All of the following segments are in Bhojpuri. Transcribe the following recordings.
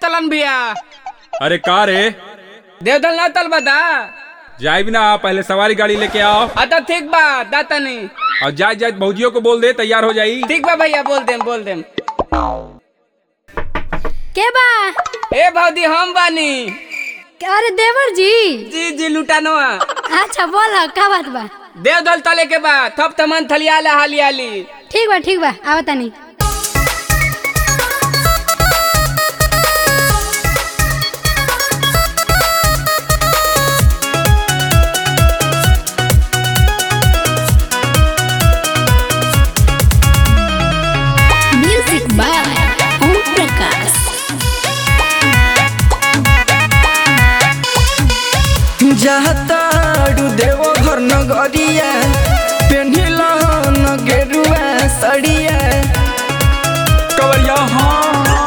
ललन भैया अरे का रे देवदल ना तल बता जाए भी ना पहले सवारी गाड़ी लेके आओ अदा ठीक बा दाता नहीं और जाए जाए भौजियों को बोल दे तैयार हो जाई ठीक बा भैया बोल देम बोल देम के बा ए भौदी हम बानी अरे देवर जी जी जी लुटानवा अच्छा बोला का बात बा देवदल तले के बा थप तमन थलियाला हाली हाली ठीक बा ठीक बा आवा तानी म्यूजिक बाय ओम प्रकाश जाताड़ू देवो घर नगरिया पेन्हिल न गेरुआ सड़िया कवरिया हाँ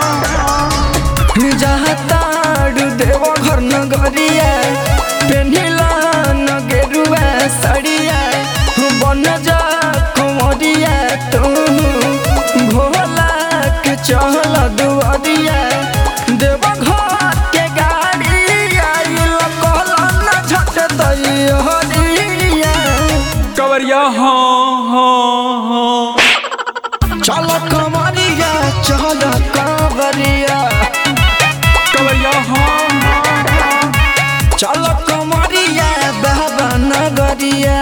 जाताड़ू देवो घर नगरिया पेन्हिल न गेरुआ सड़िया बन जा कुमरिया तू भोला के चहल दुआरिया देव घर के गाड़ी आइल कहलन झट दैहरिया कवरिया हाँ हाँ हाँ चल कमरिया चल कांवरिया कवरिया हाँ हाँ चल कमरिया बाबा नगरिया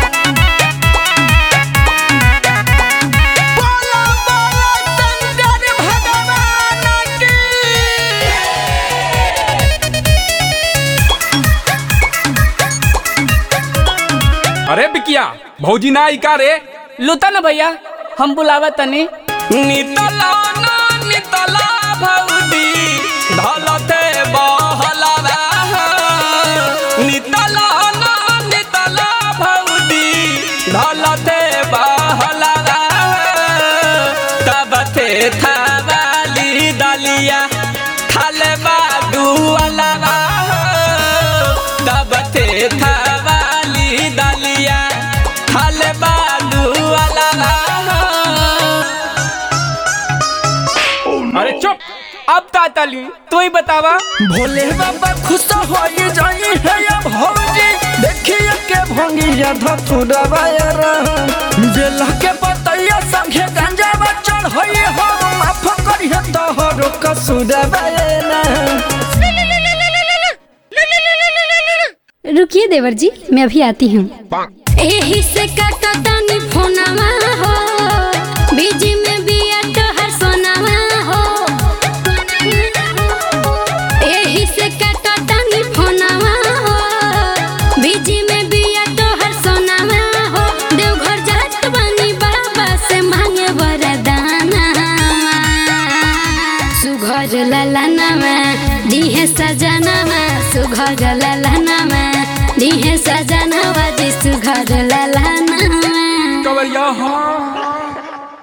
बोलो, बोलो, शंकर भगवान की। अरे बिकिया भौजी ना आई का रे लुता ना भैया हम बुलावा तनी नितला ना नितला भौदी धलते बहलावा नितला ना नितला भौदी धलते बहलावा तब थे थावाली दलिया थालबा दुअलावा तब थे थावाली दलिया थालबा दुअलावा अरे चुप अब तातली तू ही बतावा भोले बाबा खुश हो जाई है अब भौजी देखिए के भंगिया धतुरवा जेल के बतैया संगे गंजा चढ़ होई हो माफ करिए तोहरो कसूरवा रुकिए देवर जी मैं अभी आती हूँ एही से कटतनी फोनवा हो बीजी में बिया तोहर सोनावा हो एही से कटतनी फोनवा हो बीजी में बिया तोहर सोनावा हो देवघर जात बनी बाबा से मांगे वरदाना सुघर ललनामा दिहे सजनामा सुघर ललनामा दिहे सजनावा जी सुघर ललनामा कवरिया हाँ